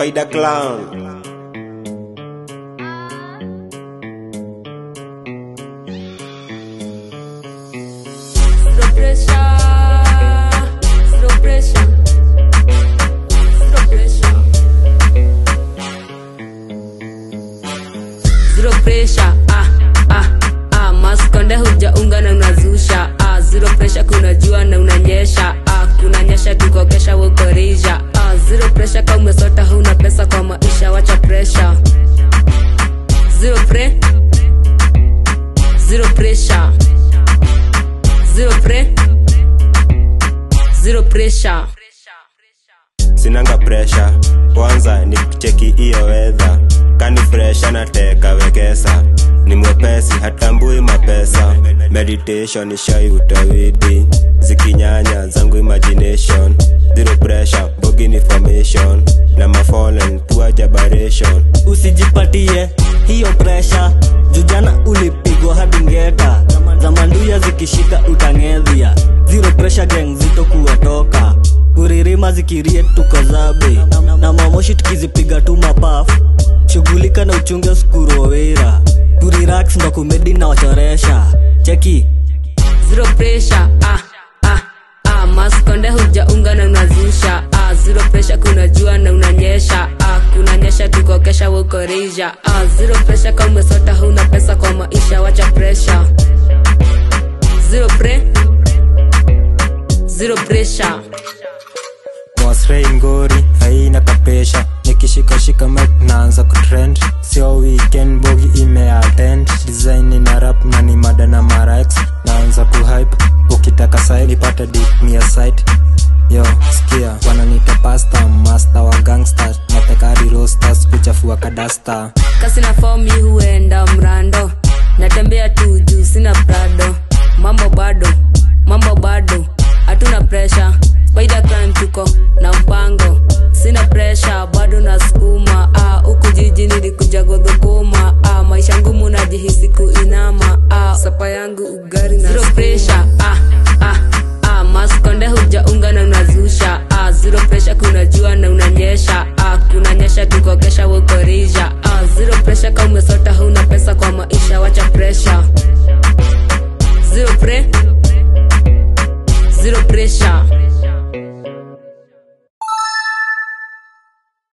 Spider Clown. Zero pressure, zero pressure, zero pressure. Zero pressure, ah ah ah, maskonde hujaunga na unazusha ah, zero pressure, kuna jua na unanyesha ah, kuna nyesha tukokesha wukorija ah, zero pressure, kama umesota huna pesa kwa maisha, wacha pressure. Zero pre, zero pressure zero pre zero pressure Sinanga pressure, kwanza ni kucheki iyo weather. Kani fresha na teka wekesa, ni mwepesi hatambui mapesa. Meditation ishai utawidi, zikinyanya zangu imagination. Zero pressure, bogi ni formation, na mafallen poor jabaration. usijipatie hiyo presha jujana ulipigwa hadi ngeta za manduya zikishika utangedhia zero pressure gang zito kuwatoka kuririma zikirie tuko zabe na mamoshi tukizipiga tu mapaf shughulika na uchunge skurowera kurirax ndo kumedi na wachoresha cheki zero pressure ah ah ah maskonde hujaunga na unazusha ah zero pressure kuna jua na unanyesha ah kuna nyesha tukokesha wukorija ah zero pressure kama umesota huna pesa kwa maisha wacha pressure zero pre zero pressure Wasrei ngori haina kapesha nikishikashika mic naanza kutrend sio weekend bogi imeattend design ina rap na ni mada na marax naanza kuhype ukitaka side nipate dik mia site yo skia wananiita pasta master wa gangsters natekari rosters kuchafua kadasta kasi na fomi huenda mrando natembea tu juu sina prado mambo bado mambo bado hatuna presha spider clan tuko na mpango sina presha bado nasukuma ah, huku jiji nilikuja godhukuma ah, maisha ngumu najihisi kuinama ah, sapa yangu ugari na zero pressure ah, ah, ah, maskonde hujaunga na unazusha ah, zero pressure kuna jua na unanyesha ah, kuna nyesha tukokesha wukorija ah, zero pressure kama umesota huna pesa kwa maisha wacha pressure zero pre zero pressure